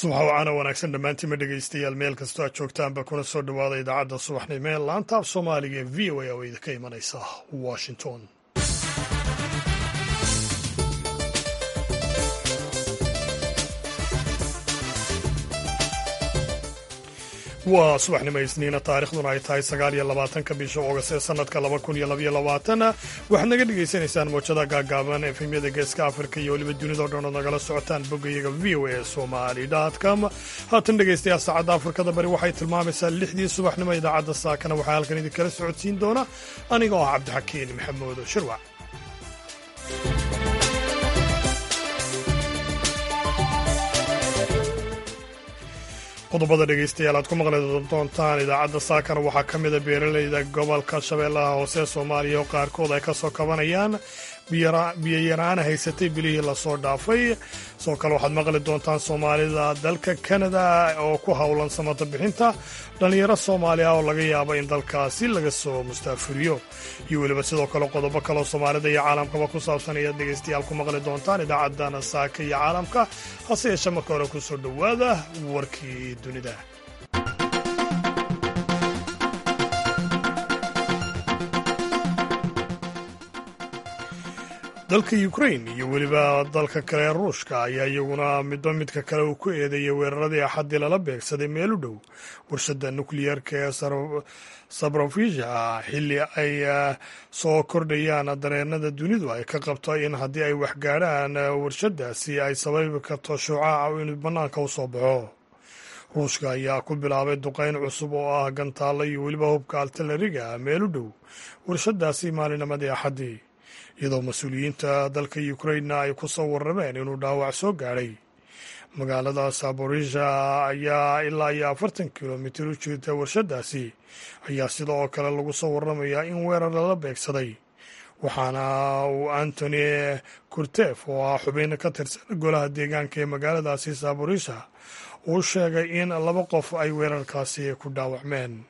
subax wacana wanaagsan dhammaantiinma dhegaystayaal meel kastoo aad joogtaanba kuna soo dhowaada idaacadda subaxnimo ee laanta af soomaaliga ee v o a oo idinka imanaysa washington waa subaxnimo isniina taarikhduna ay tahay sagaal iyo labaatanka bisha oogast ee sanadka laba kun iyo labaiyo labaatan waxaad naga dhagaysanaysaan mowjada gaagaaban efemyada geeska afrika iyo weliba dunidao dhan ood nagala socotaan boggayaga v o a somali com haatan dhegaystayaal saacadda afrikada bari waxay tilmaamaysaa lixdii subaxnimo idaacadda saakana waxaa halkan idinkala socodsiin doona aniga oo ah cabdixakiin maxamuud shirwac qodobada dhegaystayaal aad ku maqli doontaan idaacadda saakana waxaa ka mida beeralayda gobolka shabeellaha hoose soomaaliya oo qaarkood ay ka soo kabanayaan biyayaraana haysatay bilihii lasoo dhaafay sidoo kale waxaad maqli doontaan soomaalida dalka kanada oo ku howlan samata bixinta dhallinyaro soomaali ah oo laga yaabo in dalkaasi laga soo mustaafuriyo iyo weliba sidoo kale qodobo kaleoo soomaalida iyo caalamkaba ku saabsan ayaad dhegaystayaal ku maqli doontaan idaacaddana saaka iyo caalamka hase yeeshee marka hore ku soo dhowaada warkii dunida dalka ukrain iyo weliba dalka kale ee ruushka ayaa iyaguna midba midka kale uu ku eedeeyay weeraradii axaddii lala beegsaday meel u dhow warshadda nukliyeerka ee sabrofisha xilli ay soo kordhayaan dareenada dunidu ay ka qabto in haddii ay waxgaadhaan warshadaasi ay sababi karto shucaaca inuu bannaanka u soo baxo ruushka ayaa ku bilaabay duqayn cusub oo ah gantaalla iyo weliba hubka altalariga meel u dhow warshadaasi maalinimadii axaddii iyadoo mas-uuliyiinta dalka ukrainna ay ku soo warrameen inuu dhaawac soo gaadhay magaalada saborisha ayaa ilaa iyo afartan kilomitir u jirta warshadaasi ayaa sida oo kale lagu soo warramayaa in weerar lala beegsaday waxaana uu antony kurtef oo ah xubin ka tirsan golaha deegaanka ee magaaladaasi saborisha uu sheegay in laba qof ay weerarkaasi ku dhaawacmeen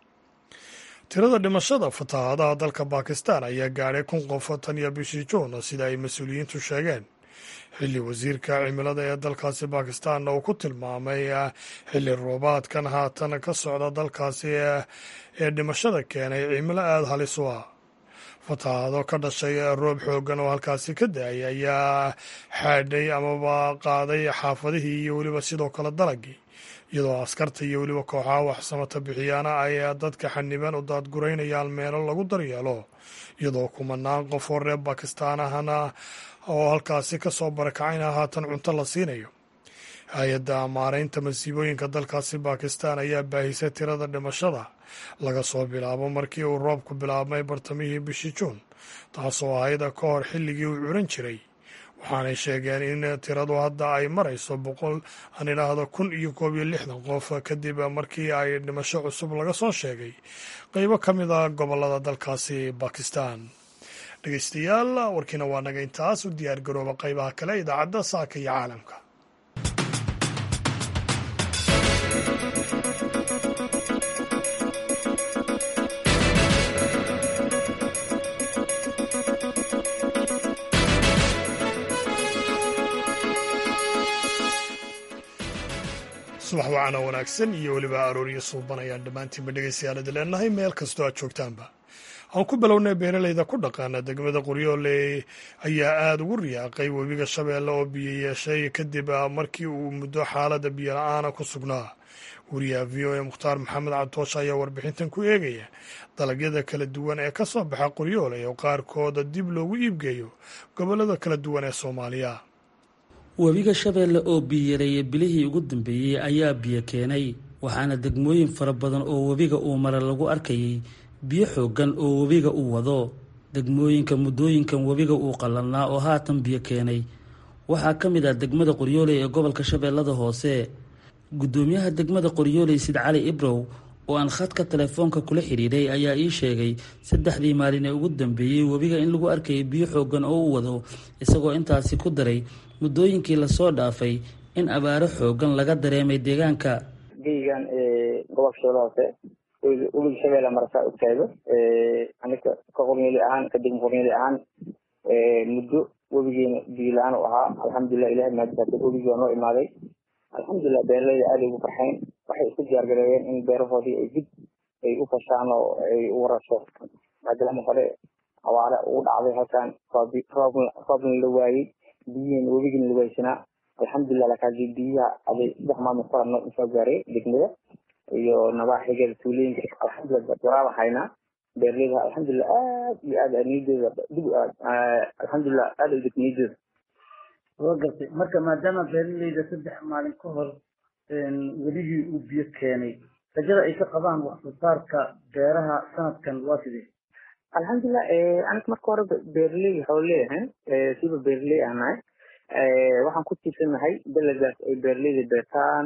tirada dhimashada fatahaadaha dalka bakistan ayaa gaadhay kun qof tan iyo bishii juun sida ay mas-uuliyiintu sheegeen xilli wasiirka cimilada ee dalkaasi bakistanna uu ku tilmaamay xilli roobaadkan haatan ka socda dalkaasi ee dhimashada keenay cimilo aada halis u ah fatahaado ka dhashay roob xooggan oo halkaasi ka da-ay ayaa xaadhay amaba qaaday xaafadihii iyo weliba sidoo kale dalagii iyadoo askarta iyo weliba kooxaha waxsamata bixiyaana ay dadka xaniban u daadguraynayaan meelo lagu daryeelo iyadoo kumanaan qof oo reer bakistaan ahna oo halkaasi ka soo barakacayna haatan cunto la siinayo hay-adda maaraynta masiibooyinka dalkaasi bakistan ayaa baahisay tirada dhimashada laga soo bilaabo markii uu roobku bilaabmay bartamihii bishii juun taasoo ahayd ka hor xilligii uu curan jiray waxaanay sheegeen in tiradu hadda ay marayso boqol aan idhaahdo kun iyo koob iyo lixdan qof kadib markii ay dhimasho cusub laga soo sheegay qeybo ka mid a gobolada dalkaasi bakistan dhegeystayaal warkiina waa naga intaas u diyaar garooba qeybaha kale idaacadda saaka iyo caalamka subax wacana wanaagsan iyo weliba arooriyo suuban ayaan dhammaantiinba dhegaystayaal leenahay meel kastoo aad joogtaanba aan ku bilownay beeralayda ku dhaqaana degmada qoryoole ayaa aada ugu riyaaqay webiga shabeelle oo biyo yeeshay kadib markii uu muddo xaalada biyo la-aana ku sugnaa wariyaha v o a mukhtaar maxamed cabdoosh ayaa warbixintan ku eegaya dalagyada kala duwan ee ka soo baxa qoryoole oo qaarkooda dib loogu iibgeeyo gobollada kala duwan ee soomaaliya webiga shabeelle oo biyoyareeyay bilihii ugu dambeeyey ayaa biyo keenay waxaana degmooyin fara badan oo webiga uu mara lagu arkayay biyo xooggan oo webiga uu wado degmooyinka muddooyinkan webiga uu qallalnaa oo haatan biyo keenay waxaa ka mid ah degmada qoryooley ee gobolka shabeellada hoose guddoomiyaha degmada qoryooley sid cali ibrow oo aan khadka telefoonka kula xidhiidhay ayaa ii sheegay saddexdii maalin ee ugu dambeeyey webiga in lagu arkayay biyo xooggan oo u wado isagoo intaasi ku daray muddooyinkii lasoo dhaafay in abaaro xooggan laga dareemay deegaanka geygan gobolka shabeelle hoose webiga shabeelle marasa ogtaado anika ka qornyeeli ahaan ka degma qornyeeli ahaan muddo webigeena biyo la-aan u ahaa alxamdulilah ilahay mahadisaato webigii waa noo imaaday alxamdulilah beeraleyda aaday ugu farxeen waxay isku diyaargareeyeen in beerahoodii ay dib ay u fashaan oo ay u warasho maadaama hore awaare ugu dhacday halkan roobna la waayey biyihiina webigina la waaysanaa alxamdulilah lakaasi biyaha aday saddex maalmood ka horno usoo gaaray degmada iyo nabaaxigeeda tuulooyinka alxamdulilah waraaba haynaa beeraleyda alxamdulilah aad iyo aad niyadeeda dib alxamdulilah aad u deg niyadeeda waa gartay marka maadaama beeraleyda saddex maalin ka hor weligii uu biyo keenay rajada ay ka qabaan wax soo saarka beeraha sanadkan waa sidee alxamdulilah aniga marka hore beeraley waxaa leeyahay siba beeraley aan nahay waxaan ku tiirsanahay dalagaas ay beeraleyda beertaan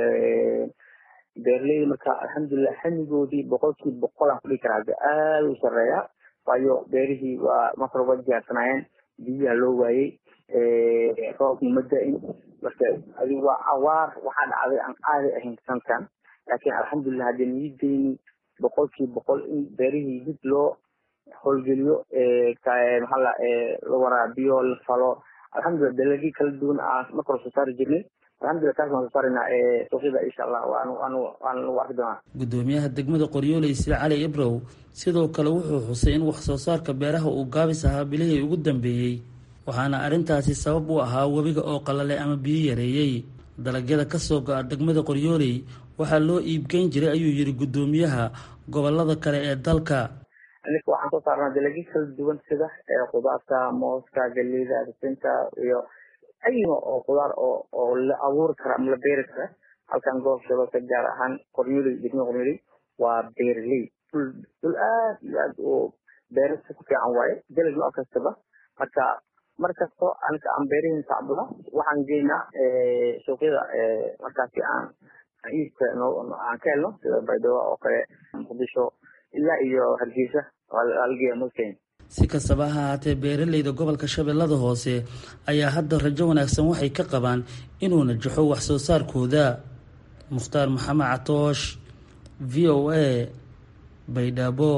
beeraleyda marka alxamdulilah xamigoodii boqolkiiba boqol aan kudhigi karaa aada u sareeya waayo beerihii waa marka waa diyaarsanaayeen biyaha loo waayey roobna ma da-in marka adi waa awaar waxaa dhacday aan caadi ahayn sanadkan laakiin alxamdulilah haddii niyadeyni boqolkiiba boqol in beerihii dib loo howlgeliyo maxaa la la waraabiyo la falo alxamdulilah dalagii kala duwan aan marka hore soo saari jirnay alxamdulilah taas waan soo saaraynaa suuqyada insha allah waan waan waan lagu arki doonaa gudoomiyaha degmada qoryooley sida cali ibrow sidoo kale wuxuu xusay in wax soo saarka beeraha uu gaabis ahaa bilihii ugu dambeeyey waxaana arrintaasi sabab u ahaa webiga oo qalalay ama biyo yareeyey dalagyada kasoo go-a degmada qoryooley waxaa loo iibgeyn jiray ayuu yidhi gudoomiyaha gobolada kale ee dalka aniga waxaan soo saarnaa dalagyo kala duwan sida khudaarta mooska galeyda risinta iyo ayima oo khudaar oo oo la abuuri kara ama la beeri kara halkan gobolka shabeelka gaar ahaan qoryooley degmada qoryooley waa beerley dhul dhul aad iyo aad oo beerasa ku fiican waaye dalag nooc kastaba marka mar kasto aniga aan beerihiin tacbula waxaan geynaa suuqyada markaasi aan iibka aan ka helno sida baydhabo oo kale muqdisho ilaa iyo hargeysa algeya mosken si kastaba ha ahaatee beeraleyda gobolka shabeellada hoose ayaa hadda rajo wanaagsan waxay ka qabaan inuu najaxo wax soo saarkooda mukhtaar maxamed catoosh v o a baydhabo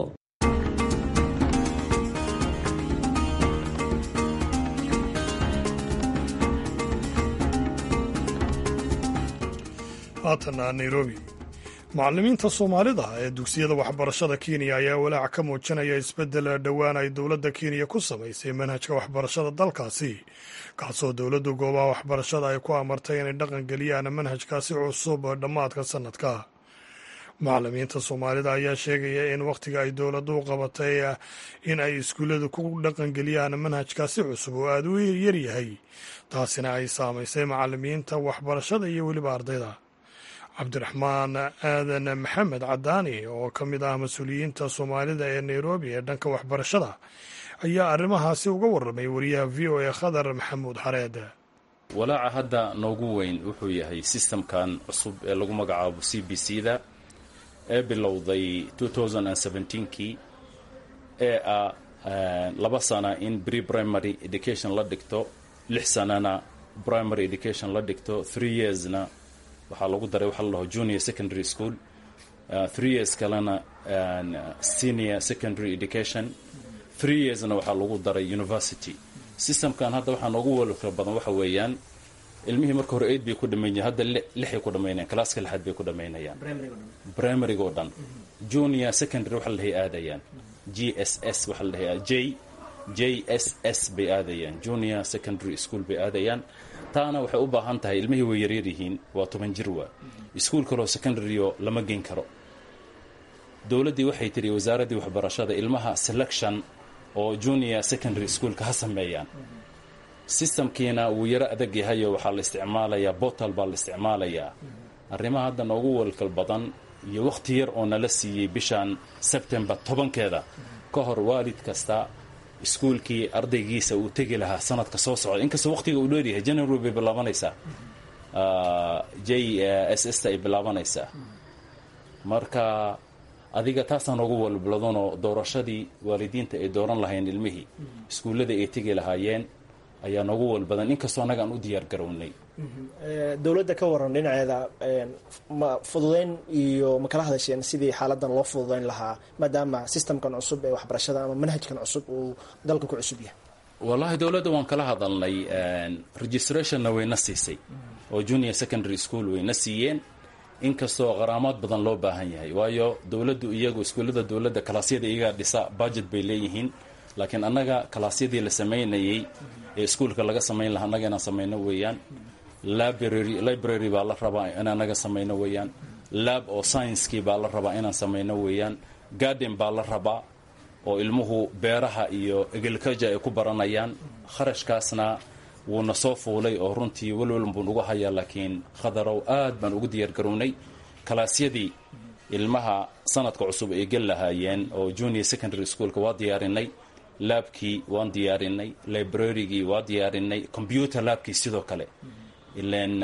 haatana nairobi macallimiinta soomaalida ee dugsiyada waxbarashada kenya ayaa walaac ka muujinaya isbeddel dhowaan ay dowladda kenya ku samaysay manhajka waxbarashada dalkaasi kaasoo dowladdu goobaha waxbarashada ay ku amartay inay dhaqan geliyaan manhajkaasi cusub dhammaadka sannadka macallimiinta soomaalida ayaa sheegaya in wakhtiga ay dowladdu u qabatay in ay iskuulladu ku dhaqangeliyaan manhajkaasi cusub oo aada u yaryahay taasina ay saamaysay macallimiinta waxbarashada iyo weliba ardayda cabdiraxmaan aadan maxamed cadaani oo ka mid ah mas-uuliyiinta soomaalida ee nairobi ee dhanka waxbarashada ayaa arrimahaasi uga warramay wariyaha v o a khadar maxamuud xareed walaaca hadda noogu weyn wuxuu yahay sistamkan cusub ee lagu magacaabo c b c da ee bilowday kii ee ah laba sana in pre primary education la dhigto lix sanana primary education la dhigto three yearsna waxaa lagu daray waxaa la dhaho junior secondary school uh, three years kalena uh, senior secondary education three yearsna waxaa lagu daray university systemkan hadda waxaa noogu walka badan waxa weeyaan ilmihii marka hore eid bay ku dhamaynayaan hadda lixay ku dhamaynayaan classka lixaad bay ku dhamaynayaan primaryga oo dhan junior secondary waxa la dhahay aadayaan g s s waxa la dhahay j j s s bay aadayaan junior secondary school bay aadayaan taana waxay u baahan tahay ilmihii way yaryar yihiin waa toban jir waa iskuol kaloo secondaryo lama geyn karo dowladdii waxay tiri wasaaraddii waxbarashada ilmaha selection oo junior secondary schoolka ha sameeyaan systemkiina wuu yaro adag yahayo waxaa la isticmaalayaa botal baa la isticmaalayaa arrimaha hadda noogu walkal badan iyo wakhti yar oo nala siiyey bishan sebtembar tobankeeda ka hor waalid kasta iskuolkii ardaygiisa uu tegi lahaa sanadka soo socda inkastoo waqtiga uu dheeryahay january bay bilaabanaysaa j s s ta ay bilaabanaysaa marka adiga taasaan ugu walbladonoo doorashadii waalidiinta ay dooran lahayn ilmihii iskuullada ay tegi lahaayeen ayaa noogu walbadan inkastoo annaga aan u diyaar garownay dowladda ka waran dhinaceeda ma fududeyn iyo ma kala hadasheen sidii xaaladan loo fududeyn lahaa maadaama systemkan cusub ee waxbarashada ama manhajkan cusub uu dalka ku cusub yahay wallaahi dowladda waan kala hadalnay registrationna wayna siisay oo junior secondary school wayna siiyeen inkastoo qaraamaad badan loo baahan yahay waayo dowladdu iyagu iskuullada dowladda kalaasyada iyagaa dhisa budget bay leeyihiin laakiin annaga kalaasyadii la samaynayey ee iskuulka laga samayn lahaa annaga inaan samayno weeyaan library library baa la rabaa in annaga samayno weeyaan lab oo sciencekii baa la rabaa inaan samayno weeyaan garden baa la rabaa oo ilmuhu beeraha iyo agriculture ay ku baranayaan kharashkaasna wuuna soo fuulay oo runtii welweln buu nagu hayaa laakiin khadarow aad baan ugu diyaargarownay kalaasyadii ilmaha sanadka cusub ay gel lahaayeen oo junior secondary schoolka waa diyaarinay laabkii waan diyaarinay librarygii waa diyaarinay computer laabkii sidoo kale ilan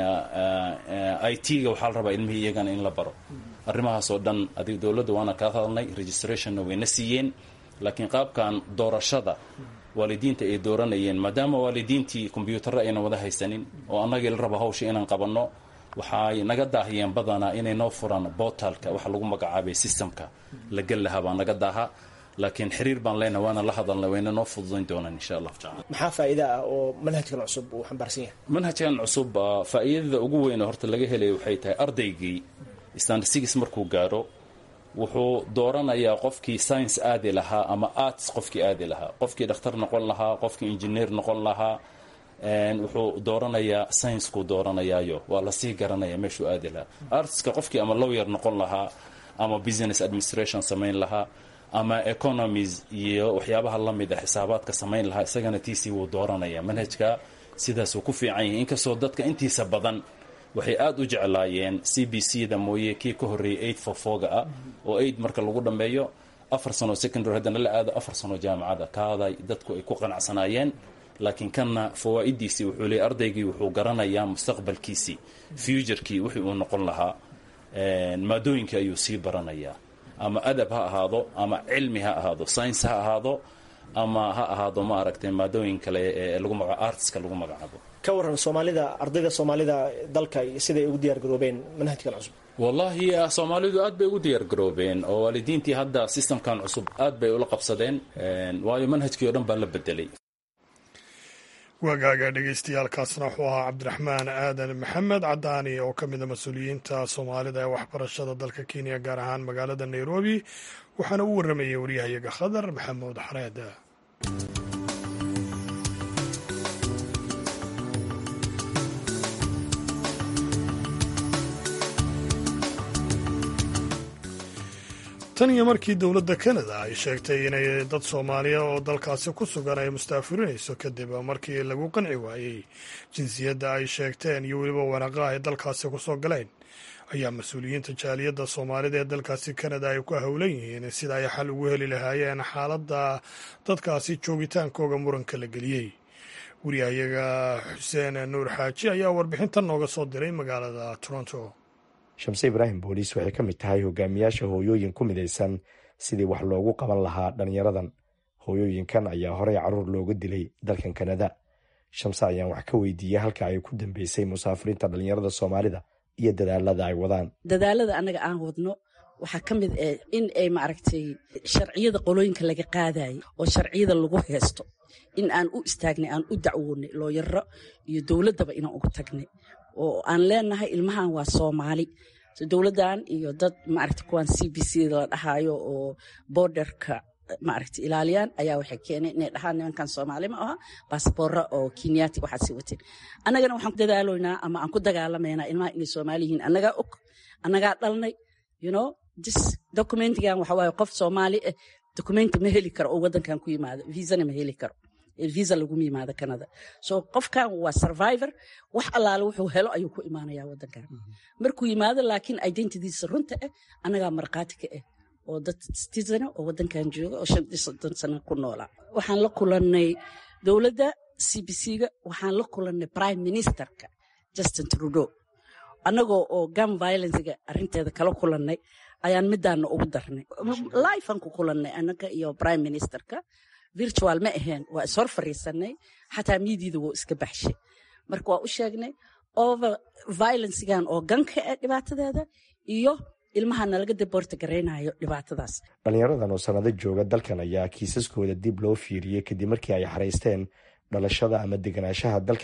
i t-ga waxaa la rabaa ilmihii iyagana in la baro arrimahaas oo dhan adig dowladda waana kaa hadalnay registrationna wayna siiyeen laakiin qaabkan doorashada waalidiinta ay dooranayeen maadaama waalidiintii kombyuutarra aynan wada haysanin oo annagii la raba hawsha inaan qabanno waxay naga daahiyeen badanaa inay noo furaan botalka waxa lagu magacaabay systemka la gel lahaa baa naga daaha laakiin xiriir baan leenahay waana la hadalnay wayna noo fududayn doonaan insha allahu tacala maxaa faa'iida ah oo manhajkan cusub uu xambaarsan yahay manhajkan cusub faa'iidada ugu weyn horta laga helaya waxay tahay ardaygii standsigis markuu gaadho wuxuu dooranayaa qofkii science aadi lahaa ama arts qofkii aadi lahaa qofkii dhakhtar noqon lahaa qofkii engineer noqon lahaa wuxuu dooranayaa sciencekuu dooranayaayo waa lasii garanaya meeshuu aadi lahaa artska qofkii ama lawyer noqon lahaa ama business administration samayn lahaa ama economies iyo waxyaabaha la mid a xisaabaadka samayn lahaa isagana tiisii wuu dooranaya manhajka sidaasuu ku fiican yahay inkastoo dadka intiisa badan waxay aada u jeclaayeen c b c da mooye kii ka horreeyay eight for foga ah oo eight marka lagu dhammeeyo afar sano secondary haddana la aado afar sano jaamacada kaaday dadku ay ku qanacsanaayeen laakiin kanna fawaa'idiisii wuxuu leeyay ardaygii wuxuu garanayaa mustaqbalkiisii futurekii wixii uu noqon lahaa maadooyinkii ayuu sii baranayaa ama adab ha ahaado ama cilmi ha ahaado science ha ahaado ama ha ahaado ma aragtay maadooyin kale ee lagu maga artska lagu magacaabo ka waran soomaalida ardayda soomaalida dalka siday ugu diyaar garoobeen manhajkan cusub wallaahi soomaalidu aad bay ugu diyaar garoobeen oo waalidiintii hadda systemkan cusub aad bay ula qabsadeen waayo manhajkii o dhan baa la bedelay waagaaga dhegeystayaaalkaasna wuxuu ahaa cabdiraxmaan aadan maxamed cadaani oo ka mid a mas-uuliyiinta soomaalida ee waxbarashada dalka kenya gaar ahaan magaalada nairobi waxaana u warramayay waryahayaga khadar maxamuud xareed tan iyo markii dowladda kanada ay sheegtay inay dad soomaaliya oo dalkaasi ku sugan ay mustaafurinayso kadib markii lagu qanci waayey jinsiyadda ay sheegteen iyo weliba wanaaqaha ay dalkaasi ku soo galeen ayaa mas-uuliyiinta jaaliyadda soomaalida ee dalkaasi kanada ay ku howlan yihiin sida ay xal ugu heli lahaayeen xaaladda dadkaasi joogitaankooga muranka la geliyey wariyahayaga xuseen nuur xaaji ayaa warbixintan nooga soo diray magaalada toronto shamse ibraahim booliis waxay ka mid tahay hogaamiyaasha hooyooyin ku midaysan sidii wax loogu qaban lahaa dhallinyaradan hooyooyinkan ayaa horey carruur looga dilay dalkan kanada shamse ayaan wax ka weydiiyey halka ay ku dambeysay musaafiriinta dhallinyarada soomaalida iyo dadaalada ay wadaan dadaalada annaga aan wadno waxaa ka mid ah in ay maaragtay sharciyada qolooyinka laga qaadayay oo sharciyada lagu heesto in aan u istaagnay aan u dacwoonay looyaro iyo dowladdaba inaan ugu tagnay oo aan leenahay ilmahan waa soomaali dowladdan iyo dad maaragta kuwaan c b c la dhahaayo oo borderka maaragta ilaaliyaan ayaa waxay keeneen inay dhahaan nimankan soomaali ma aha baasboora oo kenyaati waxaad sii wateen annagana waxaan ku dadaaloynaa ama aan ku dagaalamaynaa ilmaha inay soomaali yihiin annagaa og annagaa dhalnay you know this documentigan waxa waaye qof soomaali ah documenti ma heli karo oo waddankan ku yimaado viisana ma heli karo visa laguma yimaado canada so qofkan waa survivor wax allaale wuxuu helo ayuu ku imaanaya wadankan markuu yimaado laakiin identitiisa runta ah annagaa markhaati ka ah oo dad citizen oo wadankan jooga oo shan iyo soddon sano ku noolaa waxaan la kulannay dowladda c b c-ga waxaan la kulannay prime ministerka justin trudeau annagoo oo gam violencega arrinteeda kala kulannay ayaan midaana ugu darnay lifean ku kulannay annaga iyo prime ministerka virtual ma aheen waa ishor fariisanay xataa miidiida wuu iska baxshay marka waa u sheegnay over violencegan oo ganka ah dhibaatadeeda iyo ilmaha nalaga daboorta garaynayo dhibaatadaas dhallinyaradan oo sannado jooga dalkan ayaa kiisaskooda dib loo fiiriyey kadib markii ay xaraysteen dhalashada ama deganaanshaha dalkan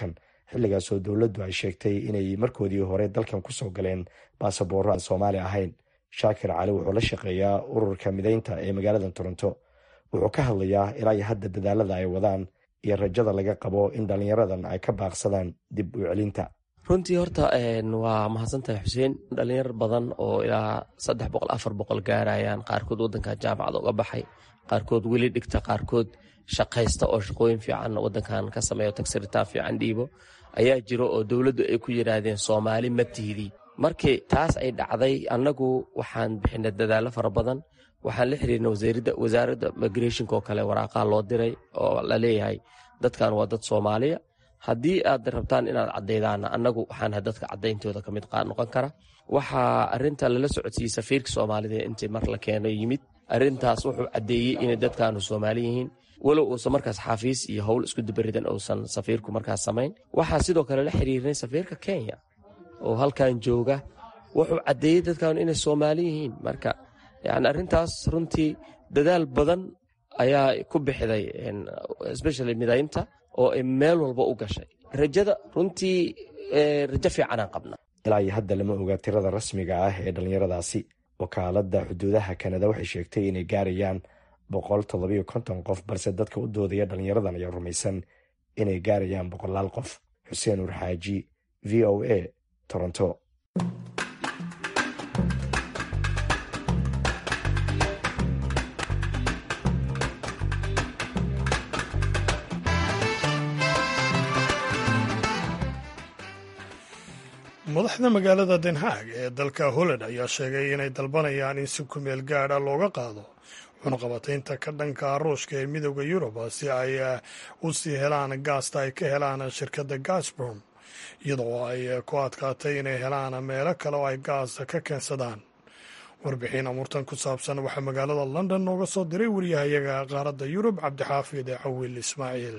xilligaasoo dowladdu ay sheegtay inay markoodii hore dalkan kusoo galeen baasaboorro aan soomaali ahayn shaakir cali wuxuu la shaqeeyaa ururka mideynta ee magaalada toronto wuxuu ka hadlayaa ilaa iyo hadda dadaalada ay wadaan iyo rajada laga qabo in dhallinyaradan ay ka baaqsadaan dib u celinta runtii horta waa mahadsantahay xuseen dhalinyar badan oo ilaa saddex boqol afar boqol gaarayaan qaarkood wadanka jaamacada uga baxay qaarkood weli dhigta qaarkood shaqaysta oo shaqooyin fiican wadankan ka sameeyo tagsiritaan fiican dhiibo ayaa jiro oo dowladdu ay ku yidhaahdeen soomaali ma tihdii markii taas ay dhacday annagu waxaan bixinay dadaallo fara badan waxaan la xiriirnay wasaaradda migrationka oo kale waraaqaha loo diray oo la leeyahay dadkan waa dad soomaaliya haddii aad rabtaan inaad cadaydaana annagu waxaanahay dadka cadayntooda ka mid noqon kara waxaa arinta lala socodsiiyey safiirka soomaalida intii mar la keeno yimid arintaas wuxuu caddeeyey inay dadkaanu soomaali yihiin walow uusan markaas xafiis iyo howl isku dubaridan uusan safiirku markaas samayn waxaa sidoo kale la xiriirnay safiirka kenya oo halkan jooga wuxuu caddeeyey dadkaanu inay soomaali yihiin marka yani arrintaas runtii dadaal badan ayaa ku bixday especially midaynta oo ay meel walba u gashay rajada runtii rajo fiicanaan qabna ilaa iyo hadda lama oga tirada rasmiga ah ee dhallinyaradaasi wakaaladda xuduudaha kanada waxay sheegtay inay gaarayaan boqol toddobiyo konton qof balse dadka u doodaya dhallinyaradan ayaa rumaysan inay gaarayaan boqolaal qof xuseen urxaaji v o a toronto madaxda magaalada den haag ee dalka holland ayaa sheegay inay dalbanayaan in si kumeel gaadha looga qaado cunaqabataynta ka dhanka ruushka ee midooda yurub si ay u sii helaan gaasta ay ka helaan shirkadda gasbrom iyadoo ay ku adkaatay inay helaan meelo kale oo ay gaasta ka keensadaan warbixin amurtan ku saabsan waxaa magaalada london nooga soo diray wariyahayaga qaaradda yurub cabdixaafid cawil ismaaciil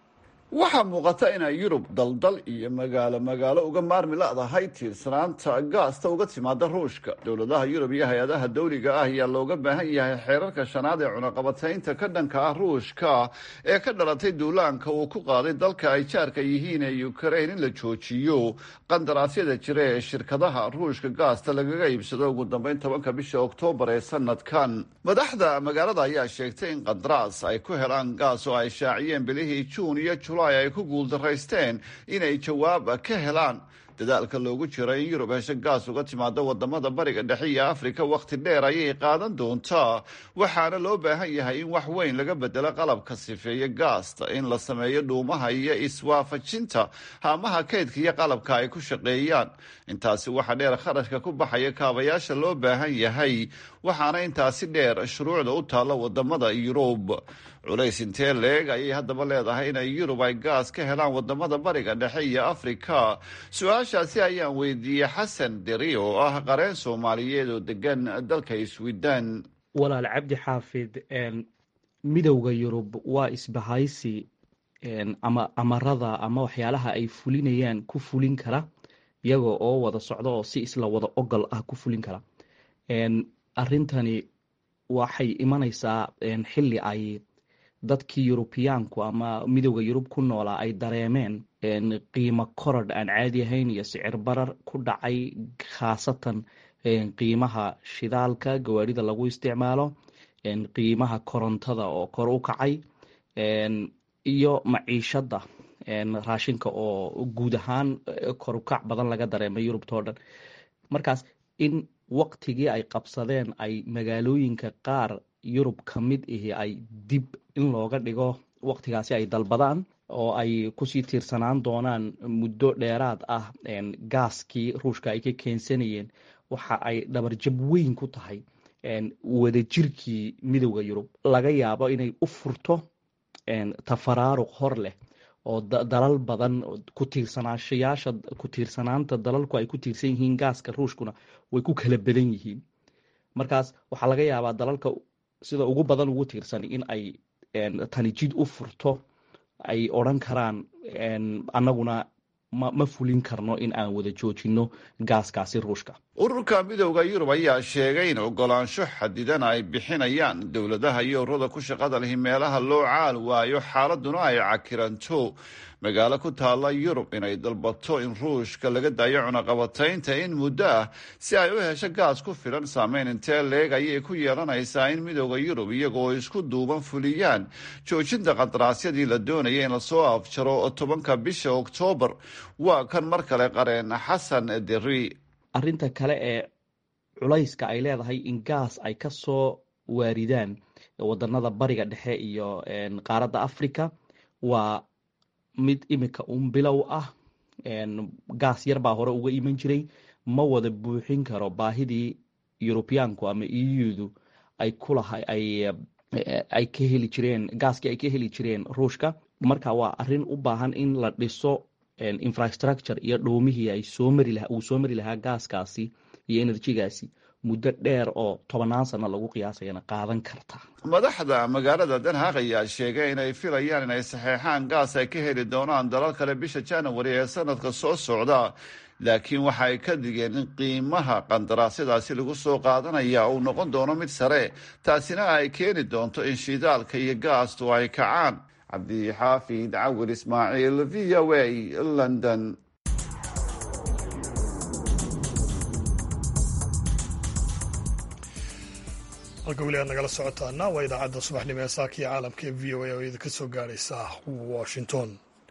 waxaa muuqata inay yurub daldal iyo magaalo magaalo uga maarmi ladahay tiirsanaanta gaasta uga timaada ruushka dowladaha yurub iyo hay-adaha dawliga ah ayaa looga baahan yahay xeerarka shanaad ee cunaqabataynta ka dhanka ah ruushka ee ka dhalatay duulaanka uu ku qaaday dalka ay jaarka yihiin ee ukrain in la joojiyo qandaraasyada jira ee shirkadaha ruushka gaasta lagaga iibsado ugu dambeyn tobanka bisha oktoobar ee sanadkan madaxda magaalada ayaa sheegtay in qandaraas ay ku helaan gaas oo ay shaaciyeen bilihii juun iyo ay ku guuldaraysteen inay jawaab ka helaan dadaalka loogu jiro in yurub hesho gaas uga timaado wadamada bariga dhexe iyo afrika wakhti dheer ayay qaadan doontaa waxaana loo baahan yahay in wax weyn laga bedelo qalabka sifeeya gaasta in la sameeyo dhuumaha iyo iswaafajinta haamaha kaydka iyo qalabka ay ku shaqeeyaan intaasi waxaa dheer kharashka ku baxaya kaabayaasha loo baahan yahay waxaana intaasi dheer shuruucda u taalla wadamada yurub culays intee leeg ayay haddaba leedahay inay yurub ay gaas ka helaan wadamada bariga dhexe iyo afrika su-aashaasi ayaan weydiiyey xasan deri oo ah qareen soomaaliyeed oo degan dalka sweden walaal cabdi xaafid midowda yurub waa isbahaysi ama amarada ama waxyaalaha ay fulinayaan ku fulin kara iyaga oo wada socda oo si isla wada ogol ah ku fulin kara arintani waxay imanaysaa xili ay dadkii yurubiyaanku ama midowda yurub ku noolaa ay dareemeen qiimo korodh aan caadi ahayn iyo sicir barar ku dhacay khaasatan qiimaha shidaalka gawaarida lagu isticmaalo qiimaha korontada oo kor u kacay iyo maciishada raashinka oo guud ahaan korukac badan laga dareemay yurubtao dhan markaas in waqtigii ay qabsadeen ay magaalooyinka qaar yurub ka mid ihi ay dib in looga dhigo waqtigaasi ay dalbadaan oo ay kusii tiirsanaan doonaan muddo dheeraad ah gaaskii ruushka ay ka keensanayeen waxa ay dhabarjab weyn ku tahay wadajirkii midowda yurub laga yaabo inay u furto tafaraaruq hor leh oo dalal badan ku tiirsanaashayaasha ku tiirsanaanta dalalku ay ku tiirsan yihiin gaaska ruushkuna way ku kala badan yihiin markaas waxaa laga yaabaa dalalka sida ugu badan ugu tiirsan in ay tani jid u furto ay odran karaan annaguna ma ma fulin karno in aan wada joojino gaaskaasi ruushka ururka midowda yurub ayaa sheegay in ogolaansho xadidan ay bixinayaan dowladaha iyo ururada ku shaqada lihi meelaha loo caal waayo xaaladuna ay cakiranto magaalo ku taalla yurub inay dalbato in ruushka laga daayo cunaqabataynta in muddo ah si ay u hesho gaas ku filan saameyn intee leeg ayay ku yeelanaysaa in midowda yurub iyagoo isku duuban fuliyaan joojinta qandaraasyadii la doonaya in lasoo afjaro tobanka bisha oktoobar waa kan mar kale qareen xasan deri arrinta kale ee culayska ay leedahay in gaas ay ka soo waaridaan wadanada bariga dhexe iyo qaaradda africa waa mid imika un bilow ah gaas yar baa hore uga iman jiray ma wada buuxin karo baahidii yurubiyaanku ama eudu ay kulaha ay ka heli jireen gaaskii ay ka heli jireen ruushka marka waa arrin u baahan in la dhiso infrastructure iyo dhoomihii ay soo mari lahaa uu soo mari lahaa gaaskaasi iyo enerjigaasi muddo dheer oo tobannaan sano lagu qiyaasayana qaadan karta madaxda magaalada danhaaq ayaa sheegay inay filayaan inay saxeexaan gaas ay ka heli doonaan dalal kale bisha january ee sanadka soo socda laakiin waxa ay ka digeen in qiimaha qandaraasyadaasi lagu soo qaadanaya uu noqon doono mid sare taasina ay keeni doonto in shidaalka iyo gaastu ay kacaan cabdixaafid cawir ismaaciil v o a london halka weli aad nagala socotaana waa idaacadda subaxnimo ee saaka iyo caalamka ee v o a oo idinka soo gaaraysa washington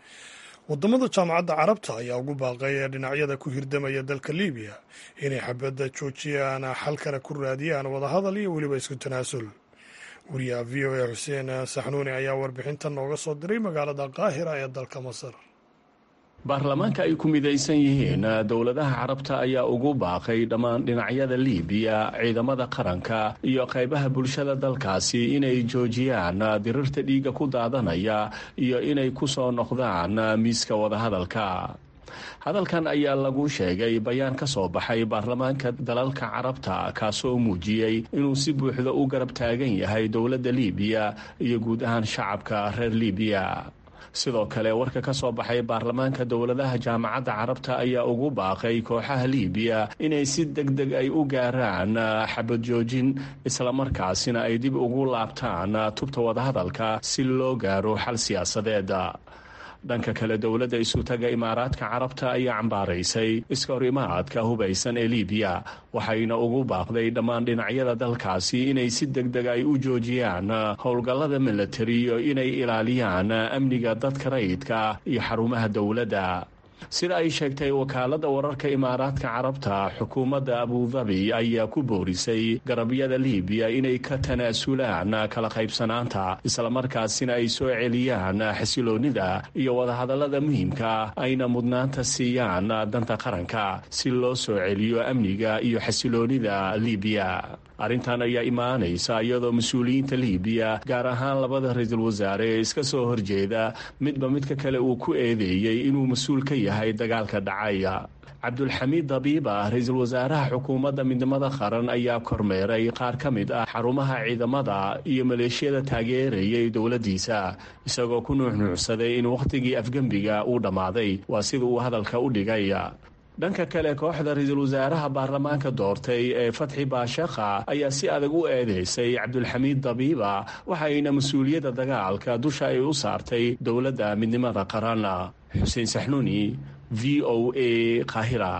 wadamada jaamacadda carabta ayaa ugu baaqay ee dhinacyada ku hirdamaya dalka libiya inay xabadda joojiyaan xalkana ku raadiyaan wadahadal iyo weliba isku tanaasul wariyaha v o a xuseen saxnuuni ayaa warbixintan nooga soo diray magaalada qaahira ee dalka masar baarlamaanka ay ku midaysan yihiin dowladaha carabta ayaa ugu baaqay dhammaan dhinacyada liibiya ciidamada qaranka iyo qaybaha bulshada dalkaasi inay joojiyaan dirirta dhiigga ku daadanaya iyo inay ku soo noqdaan miiska wadahadalka hadalkan ayaa lagu sheegay bayaan ka soo baxay baarlamaanka dalalka carabta kaasoo muujiyey inuu si buuxda u garab taagan yahay dowladda liibiya iyo guud ahaan shacabka reer liibiya sidoo kale warka ka soo baxay baarlamaanka dowladaha jaamacadda carabta ayaa ugu baaqay kooxaha liibiya inay si deg deg ay u gaaraan xabad joojin islamarkaasina ay dib ugu laabtaan tubta wadahadalka si loo gaaro xal siyaasadeed dhanka kale dowladda isutaga imaaraadka carabta ayaa cambaaraysay iska hor imaadka hubaysan ee liibiya waxayna ugu baaqday dhammaan dhinacyada dalkaasi inay si deg deg ay u joojiyaan howlgallada milatari iyo inay ilaaliyaan amniga dadka rayidka iyo xarumaha dowladda sida ay sheegtay wakaaladda wararka imaaraadka carabta xukuumadda abudabi ayaa ku boorisay garabyada liibiya inay ka tanaasulaan kala qaybsanaanta islamarkaasina ay soo celiyaan xasiloonnida iyo wadahadallada muhiimka ayna mudnaanta siiyaan danta qaranka si loo soo celiyo amniga iyo xasiloonnida liibiya arrintan ayaa imaanaysa iyadoo mas-uuliyiinta liibiya gaar ahaan labada ra-iisul wasaare ee iska soo horjeeda midba midka kale uu ku eedeeyey inuu mas-uul ka yahay dagaalka dhacaya cabdulxamiid dabiiba ra-iisul wasaaraha xukuumadda midnimada qaran ayaa kormeeray qaar ka mid ah xarumaha ciidamada iyo maleeshiyada taageerayay dowladdiisa isagoo ku nuuxnuucsaday in wakhtigii afgembiga uu dhammaaday waa sida uu hadalka u dhigay dhanka kale kooxda ra-iisul wasaaraha baarlamaanka doortay ee fatxi baashakha ayaa si adag u eedeysay cabdulxamiid dabiiba waxayna mas-uuliyadda dagaalka dusha ay u saartay dowladda midnimada qaran xuseen saxnuuni v o a qaahira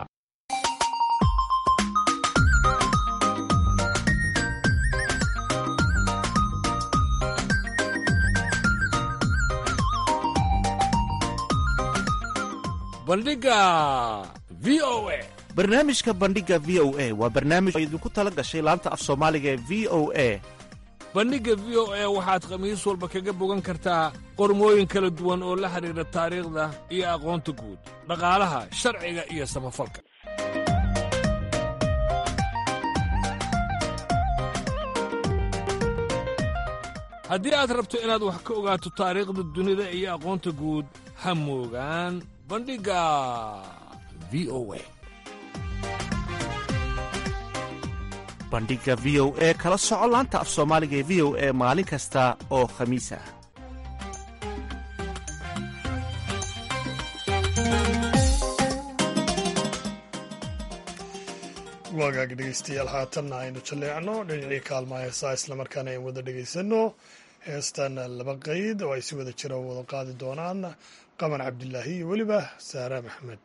barnaamijka bandhiga v o a waa barnaamij oo idinku tala gashay laanta af soomaaliga ee v o a bandhigga v o a waxaad khamiis walba kaga bogan kartaa qormooyin kala duwan oo la xidhiidha taariikhda iyo aqoonta guud dhaqaalaha sharciga iyo samafalka haddii aad rabto inaad wax ka ogaato taariikhda dunida iyo aqoonta guud ha moogaan bandhigga v o a bandhiga v o e kala soco laanta af soomaaliga ee v o e maalin kasta oo khamiis ah wagaag dhegeystayaal haatanna aynu jalleecno dhinacii kaalmaha heesaa islamarkaana aynu wada dhegeysano heestan laba qeyd oo ay si wada jira wada qaadi doonaan qaman cabdilaahi iyo weliba saara maxmed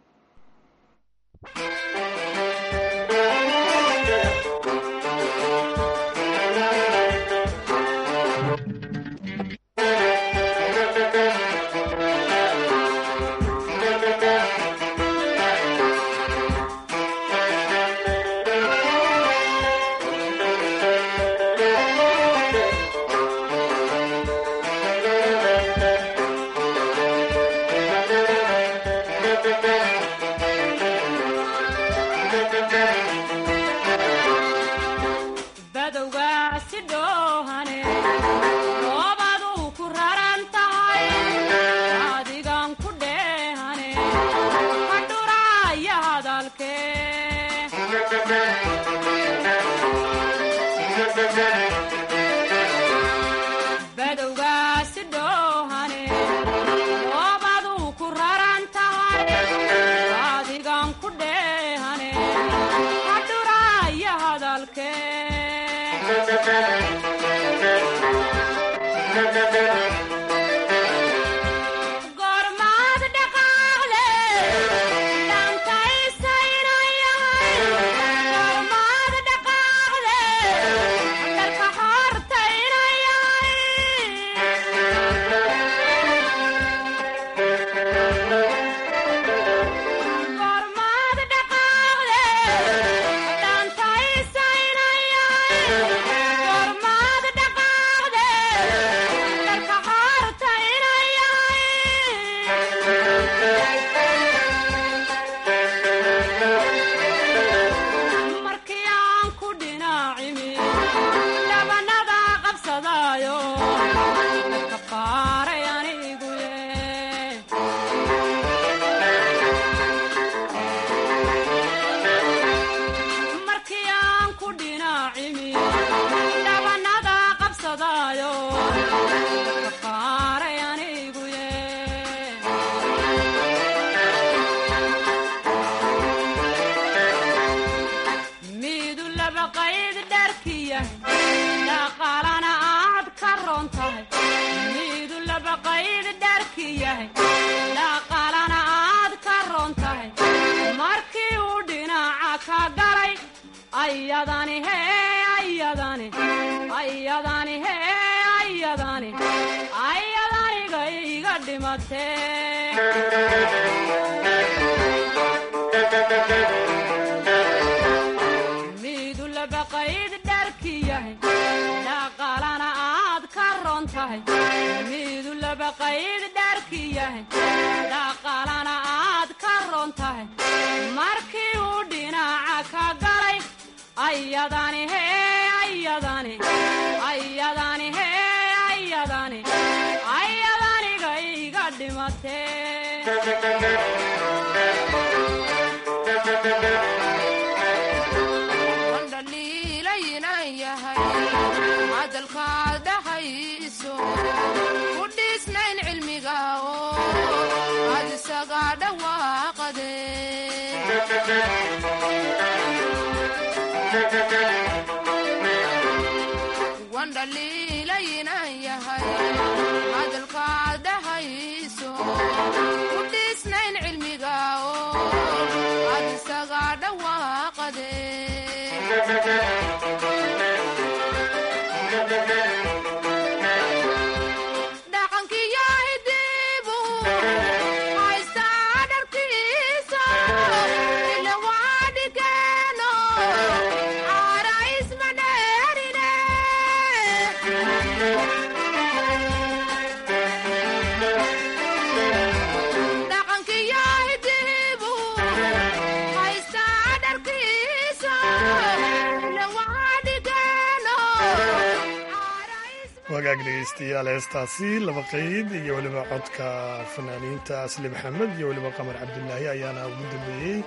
wagaag dhegeystayaal heestaasi laba qeyd iyo weliba codka fanaaniinta asli maxamed iyo weliba qamar cabdilaahi ayaana ugu dambeeyey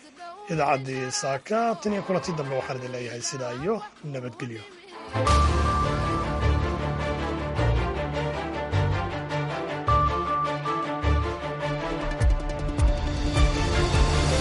idaacaddii saaka tan iyo kulantii dambe waxaan idin leeyahay sidaa iyo nabadgelyo